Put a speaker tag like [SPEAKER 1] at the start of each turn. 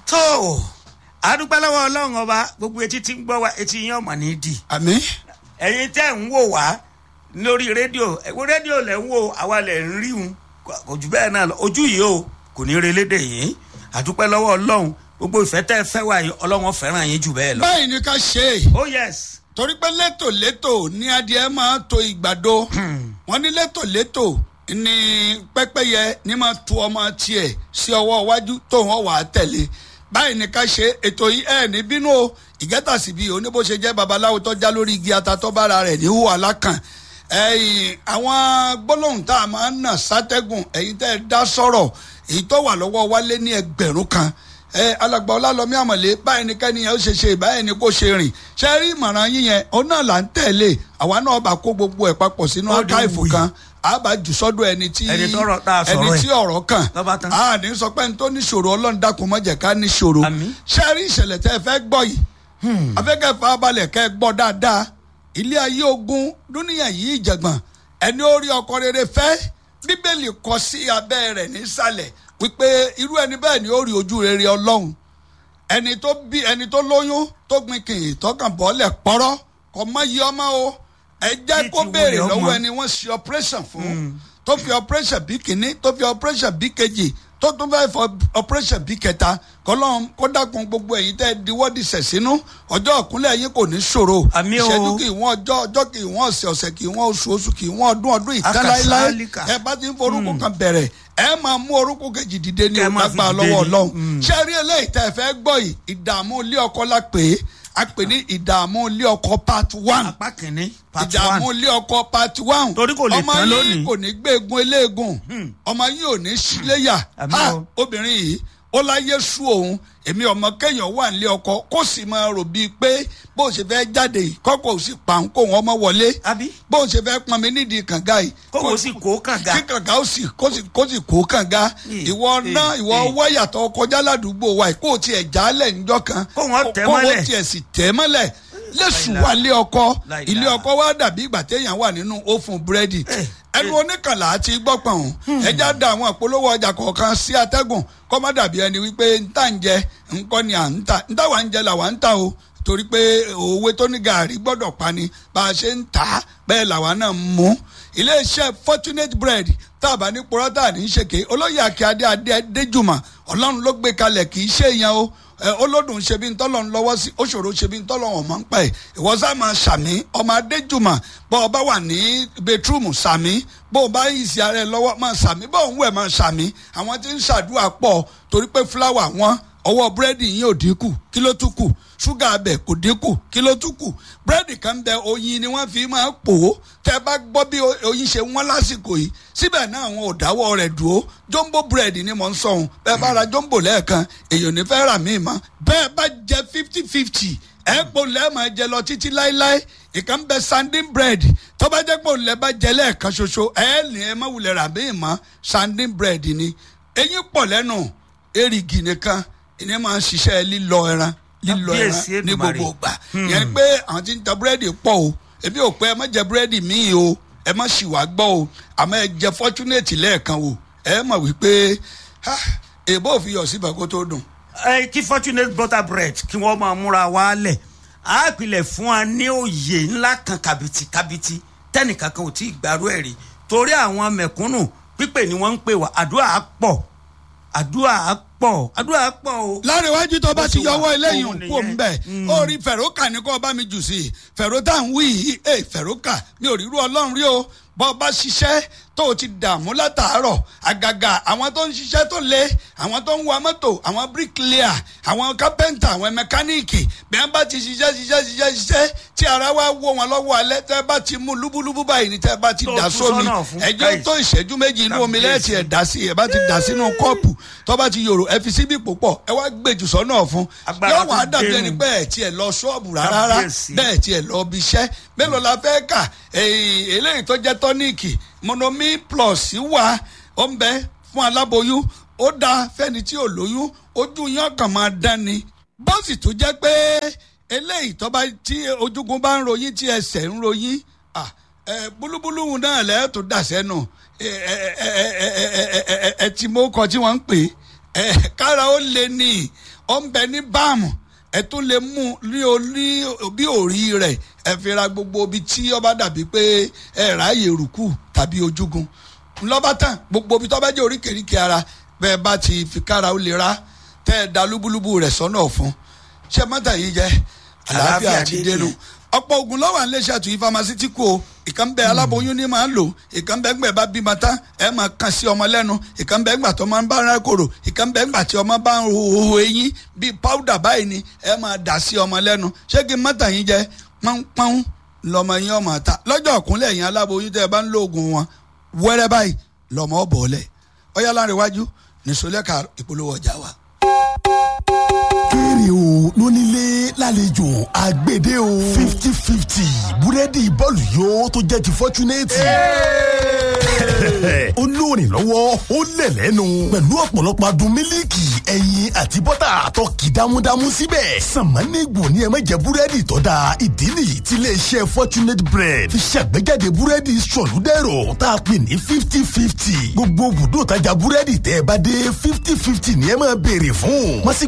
[SPEAKER 1] tó o adúpẹ́ lọ́wọ́ ọlọ́run ọba gbogbo etí tí ń gbọ́ wa etí yín ọ̀mọ̀ ní dì
[SPEAKER 2] àmì
[SPEAKER 1] ẹ̀yin tẹ́ ń wò wá lórí rédíò ẹ̀wọ́ rédíò lẹ̀ ń wò àwa lẹ̀ ń rí un kò jù bẹ́ẹ̀ náà lọ ojú yìí o kò ní relédè yìí adúpẹ́ lọ́wọ́ ọlọ́run gbogbo ìfẹ́ tẹ́ ẹ fẹ́ wá yìí ọlọ́run fẹ́ràn yín jù bẹ́ẹ̀ lọ.
[SPEAKER 2] báyìí ni ká ṣe é
[SPEAKER 1] oh yes
[SPEAKER 2] torí pé létòlétò ní adìẹ máa to ìgbàdo wọn ní létòlétò ní pẹ́pẹ́yẹ ní máa tu ọmọ tiẹ̀ sí ọwọ́ iwájú tó wọn wà á tẹ̀lé báyìí ni ká ṣe ètò yìí ẹ̀ ní bínú o ìgẹ́tàsí bíi oníbó ṣe jẹ́ babaláwo tó já lórí igi atatọ́bára rẹ̀ ní hùwà lákàn ẹ̀yìn àwọn gbólóhùn tá a máa ń nà sátẹ́gùn ẹ̀yin tẹ́ ẹ dá sọ̀rọ̀ èyí tó wà lọ́wọ́ wálé ní ẹgbẹ̀rún kan ẹ alàgbà ọlálọmí àmọ̀lé báyìí ni kẹ́ni yẹn ó ṣe ṣe báyìí ni kò ṣe rìn ṣe rí ìmọ̀ràn yín yẹn òun náà là ń tẹ̀lé àwa náà bá kó gbogbo ẹ̀ papọ̀ sínú
[SPEAKER 1] Ó di
[SPEAKER 2] ákáìfù
[SPEAKER 1] wùyí.
[SPEAKER 2] kan a bá jù sọ́dọ̀ ẹni tí
[SPEAKER 1] Ẹni tọ́rọ̀ tá a sọ̀rọ̀
[SPEAKER 2] ẹni
[SPEAKER 1] ẹ̀.
[SPEAKER 2] tí ọ̀rọ̀ kàn
[SPEAKER 1] Lọ́ba tán.
[SPEAKER 2] a ní sọ pé ní tó ní ṣòro ọlọ́run dákun má jẹ́ ká ní ṣòro
[SPEAKER 1] Àmín.
[SPEAKER 2] ṣe rí ìṣẹ̀lẹ̀ tẹ́ ẹ fẹ́ gbọ́ yìí afẹ́kẹ́ farabalẹ̀ kẹ́ ẹ gbọ́ dáadáa ilé ayé ogun dúníyà yìí ìjàngbọ̀n ẹni ó rí ọkọ rere fẹ́ bíbélì kọ sí abẹ́ rẹ̀ nísàlẹ̀ wípé irú ẹni bẹ́ẹ̀ ni ó rí ojú rere ọlọ́run ẹni tó bí ẹni tó lóyún tó gbin kìnyín tọkàn bọ́ọ̀lẹ̀ pọ́rọ́ kò mọ iye ọmọ o ẹ jẹ́
[SPEAKER 1] Bí
[SPEAKER 2] kó
[SPEAKER 1] ti
[SPEAKER 2] béèrè
[SPEAKER 1] wulẹ̀ ọmọ.
[SPEAKER 2] lọ́wọ́ ẹni wọ́n ṣe operation fún tó fi operation bí kìíní tó fi operation bí kejì tó tún fẹ́ fọ operation bí kẹta kọlọ́n kó dákun gbogbo ẹ̀yin tẹ́ ẹ diwọ́ di sẹ̀ sínú ọjọ́ ìkúnlẹ̀ yín kò ní ṣòro
[SPEAKER 1] Àmín o.
[SPEAKER 2] ìṣẹ́jú kì í wọ́n ọjọ́ ọjọ́ kì í wọ́n ọ̀sẹ̀ ọ̀sẹ̀ kì í wọ́n oṣù oṣù kì í wọ́n ọdún ọdún ìkan láéláé
[SPEAKER 1] Akasálíkà.
[SPEAKER 2] ẹ bá ti ń forúkọ kan bẹ̀rẹ̀ ẹ máa mú orúkọ kejì dìde ní
[SPEAKER 1] Kẹ́ ẹ máa fi
[SPEAKER 2] ọgbà
[SPEAKER 1] dìde
[SPEAKER 2] lọ́wọ́
[SPEAKER 1] ni.
[SPEAKER 2] ọlọ́run
[SPEAKER 1] Mm.
[SPEAKER 2] ṣé rí eléyìí tẹ́ ẹ fẹ́ gbọ́ yìí ìdààmú ilé ọkọ la pè é a pè ní ìdààmú ilé ọkọ part one
[SPEAKER 1] apá kìíní part
[SPEAKER 2] ìdààmú
[SPEAKER 1] one
[SPEAKER 2] ilé ọkọ part one
[SPEAKER 1] Torí kò lè
[SPEAKER 2] ọmọ
[SPEAKER 1] tán
[SPEAKER 2] yín
[SPEAKER 1] lónìí.
[SPEAKER 2] kò ní gbé egun eléegun ọmọ yín ò ní síléyà
[SPEAKER 1] Àmín
[SPEAKER 2] ha
[SPEAKER 1] o.
[SPEAKER 2] obìnrin yìí ó láyé sú òun èmi ọmọ kéèyàn wà nílé ọkọ kó sì máa rò bíi pé bó ṣe fẹ́ jáde yìí kọ́kọ́ ò sì pa òun kó wọn ọmọ wọlé
[SPEAKER 1] àbí
[SPEAKER 2] bó ṣe fẹ́ pọn mi nídìí kànga yìí
[SPEAKER 1] kó o sì kó kànga
[SPEAKER 2] kí kànga ó sì kó sì kó sì kó kànga
[SPEAKER 1] Ì,
[SPEAKER 2] ìwọ
[SPEAKER 1] ì,
[SPEAKER 2] náà ìwọ
[SPEAKER 1] ì.
[SPEAKER 2] wáyà tó kọjá ládùúgbò wa yìí kó o tiẹ̀ jálẹ̀ níjọ́ kan
[SPEAKER 1] Kó wọn tẹ̀
[SPEAKER 2] kó
[SPEAKER 1] mọ́lẹ̀.
[SPEAKER 2] o tiẹ̀ sì tẹ̀ mọ́lẹ̀ lẹ́sùn wà lé ọkọ
[SPEAKER 1] Láìláà.
[SPEAKER 2] ilé ọkọ wa dàbí ìgbà téèyàn wà nínú ófùn búrẹ́dì
[SPEAKER 1] Eh,
[SPEAKER 2] ẹnu oníkànlá àti gbọ́pọ̀n ẹja da àwọn ìpolówó ọjà kọ̀ọ̀kan sí atẹ́gùn kọ́ má dàbí ẹni wípé ntà ń jẹ ńkọ́ ni à ń tà ntà wà ń jẹ làwà ń tà o torí pé òwe tó ní gàárì gbọ́dọ̀ pa ni bá a ṣe ń tà á bẹ́ẹ̀ làwa náà ń mú iléeṣẹ́ fortunate bread tá a bá ní pọ́rọ́tà ní í ṣèké olóyè akíade adé adéjùmọ̀ ọlọ́run ló gbé kalẹ̀ kì í ṣe èèyàn o ẹ olódùn ṣe bí ntọ́lọ̀ ń lọ́wọ́ sí òṣòro ṣe bí ntọ́lọ̀ wọn máa ń pa ẹ̀ ìwọ sá máa ṣàmì ọmọ adéjùmọ̀ bọ́ ọ bá wà ní bẹtúrúmù ṣàmì bó o bá ìsì ara ẹ lọ́wọ́ máa ṣàmì bó o ń wẹ̀ máa ṣàmì àwọn tí ń ṣàdúrà pọ̀ torí pé fúláwà wọn ọwọ́ búrẹ́dì yín ò dínkù kí ló tún kù ṣúgà abẹ kò dínkù kí ló tún kù búrẹ́dì kan bẹ oyin ni wọ́n fi máa pò ó tẹ́ bá gbọ́ bí o- oyin ṣe wọ́n lásìkò yìí síbẹ̀ náà àwọn ò dáwọ́ rẹ̀ dúró jumbo búrẹ́dì ni mò ń sọ ohun bẹ́ẹ̀ bá ra jumbo lẹ́ẹ̀kan èèyàn ò ní fẹ́ rà míì mọ́ bẹ́ẹ̀ bá jẹ fifty fifty ẹ̀ pò lẹ́ẹ̀ máa jẹ lọ títí láéláé ìkan bẹ sanding bread tó bá jẹ́ pé òun lẹ́ bá jẹ lẹ́ẹ̀kan ṣoṣo ẹ̀ ní ẹ má wulẹ̀ rà míì mọ́ sanding bread ni eyín pọ̀ lẹ́nu erigi nìkan ìní máa ń ṣiṣẹ́ lílọ ẹran lílọ ẹran
[SPEAKER 1] Kábíyèsí
[SPEAKER 2] ní
[SPEAKER 1] Èdùmàrè.
[SPEAKER 2] gbogbo ìgbà yẹn ni pé àwọn tí ń ta búrẹ́dì pọ̀ o èmi ò pé ẹ má jẹ búrẹ́dì míì o ẹ má sì wá gbọ́ o àmọ́ ẹ jẹ fortunate lẹ́ẹ̀kan o ẹ mọ̀ wípé ha, èbó ò fi yọ̀ síbẹ̀ kó tó dùn.
[SPEAKER 1] ẹ kí fortunate butter bread kí wọ́n máa múra wá lẹ̀ á pilẹ̀ fún wa ní òye ńlá kan kàbìtì kàbìtì tẹ́nìkan kan ò tí ì gbàrú ẹ̀ rí torí àwọn mẹ̀kúnnù pípè ni wọ́n ń pè wá àdúrà á pọ̀ àdúrà á pọ̀ àdúrà á pọ̀ o.
[SPEAKER 2] láàrin iwájú tó bá
[SPEAKER 1] Bó
[SPEAKER 2] ti
[SPEAKER 1] ṣe wà,
[SPEAKER 2] yọwọ́ eléyìí
[SPEAKER 1] òun
[SPEAKER 2] kú òun
[SPEAKER 1] nìyẹn.
[SPEAKER 2] bẹ́ẹ̀
[SPEAKER 1] Mm.
[SPEAKER 2] ó rí fẹ̀rókà ní kó bá mi jù sí i fẹ̀ró tá à ń wí yìí ẹ fẹ̀rókà mi ò rí irú ọlọ́run rí o bọ́ ọ bá ṣiṣẹ́ tó o ti dààmú látàárọ̀ àgàgà àwọn tó ń ṣiṣẹ́ tó le àwọn tó ń wa mọ́tò àwọn bricklayer àwọn kápẹ́ńtà àwọn mẹkáníìkì bí wọ́n bá ti ṣiṣẹ́ ṣiṣẹ́ ṣiṣẹ́ ṣiṣẹ́ tí ara wa wó wọn lọ́wọ́ alẹ́ tẹ́ bá ti mú lúbúlúbú báyìí ni tẹ́ bá ti
[SPEAKER 1] Tó
[SPEAKER 2] dà
[SPEAKER 1] tú
[SPEAKER 2] sómi
[SPEAKER 1] sọ́nà fún
[SPEAKER 2] ẹjọ́
[SPEAKER 1] káyìí.
[SPEAKER 2] tó ìṣẹ́jú méjì inú omi lẹ́ẹ̀tì ẹ̀
[SPEAKER 1] Kábíyèsí.
[SPEAKER 2] dà sí ẹ̀ bá ti dà sínú kọ́ọ̀pù tó bá ti yòrò ẹ fi síbí púpọ̀ ẹ wá gbèjù sọ́nà fún
[SPEAKER 1] Agbára
[SPEAKER 2] yóò wá
[SPEAKER 1] tó
[SPEAKER 2] dàbí
[SPEAKER 1] dénú.
[SPEAKER 2] ẹni pé ẹ̀ tiẹ̀ lọ ṣọ́ọ̀bù rárá
[SPEAKER 1] Kábíyèsí.
[SPEAKER 2] bẹ́ẹ̀ tiẹ̀ lọ bí iṣẹ́ mélòó la fẹ́ kà èyí eléyìí tó jẹ́ tọ́níìkì monomi plus wà ó ń bẹ fún aláboyún ó dáa fẹ́ni tí ò lóyún ojú yán kàn máa dán ni bọ́ọ̀sì tó jẹ́ pé eléyìí tó bá tí ojúgun bá ń ròyìn tí ẹsẹ̀ ń ròyìn ah, ẹ, búlúbúlú náà lẹ́ẹ̀ tó dà sẹ́nu ẹ ẹ ẹ ẹ ẹ ẹ ẹ ẹ ti mọ́ kọ tí wọ́n ń pè é ẹ kára ó lé ní ó ń bẹ ní báàmù ẹ tún lè mú ní orí bí òrí rẹ̀ ẹ fi ra gbogbo ibi tí ó bá dàbí pé ẹ ráàyè rùkù tàbí ojúgun ńlọ́bá tán gbogbo ibi tó bá jẹ́ oríkèéríkèé ara bẹ́ẹ̀ bá ti fi kára ó lè ra tẹ́ ẹ da lúbúlúbú rẹ̀ sọ́nà ọ̀fun ṣé mọ́tà yìí jẹ́ àlàáfíà
[SPEAKER 1] Àlàáfíà
[SPEAKER 2] ti
[SPEAKER 1] dé
[SPEAKER 2] dénú
[SPEAKER 1] ni.
[SPEAKER 2] ọ̀pọ̀ oògùn lọ́wọ́ à ń léṣe àtúnyí famasítíkù o ìkan bẹ aláboyún ní máa ń lò ìkan bẹ gbẹ bá bímọ tán ẹ máa kàn sí ọmọ lẹ́nu ìkan bẹ gbà tó máa ń bá ara kòrò ìkan bẹ gbà tí ọmọ bá ń ho eyín bíi páúdà báyìí ni ẹ máa dà sí ọmọ lẹ́nu ṣé kí mọ́tà yín jẹ pọ́npọ́n lọmọ yín ọmọ ta lọ́jọ́ ọ̀kúnlẹ̀ yín aláboyún tẹ́ ẹ bá ń lo oògùn wọn wẹ́rẹ́ báyìí lọmọ ọ̀bọ̀ọ́lẹ̀ ọyá láàrin iwájú nìṣọlẹ́ka ìpolówó ọjà wa.
[SPEAKER 3] kéré o lónílé lálejò àgbèdè o fifty fifty búrẹ́dì bọ́ọ̀lù yóò tó jẹ́ ti fọ́túnẹ́tì. ó lóòrìn lọ́wọ́ ó lẹ̀ lẹ́nu pẹ̀lú ọ̀pọ̀lọpọ̀ adùn mílíkì ẹyin àti bọ́tà tó kì dámúdámú síbẹ̀. sàmánìgbò ni ẹ má jẹ búrẹ́dì tó da ìdí nìyí tí iléeṣẹ́ fortunate bread fi ṣàgbéjáde búrẹ́dì sọ̀lúdẹ̀rọ̀ tá a pè ní fifty fifty gbogbo bùdó tajà búrẹ́dì tẹ́ ẹ bá dé fifty fifty ni ẹ máa béèrè fún. wọ́n sì